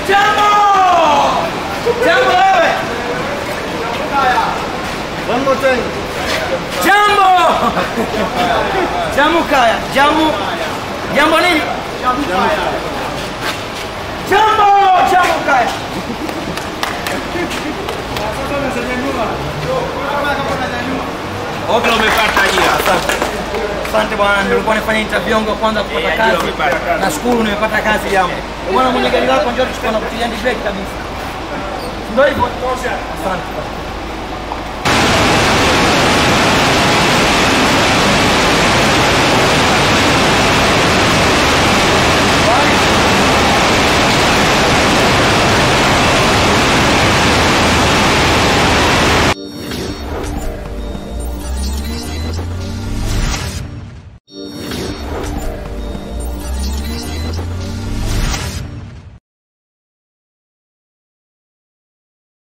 Jambo! Jambo wewe! One more time. Jambo! Jamu kaya. Jamu. Jambo nini? Jambo! Jamu kaya. Okay, umepata hiyo. Asante. Asante bwana, nilikuwa nifanya interview yangu ya kwanza kupata Yeah, ndio kazi. umepata. Nashukuru nimepata kazi jambo. Bwana mwenye gari lako njoo tuchukue na kutilia break kabisa. Ndio hivyo. Asante.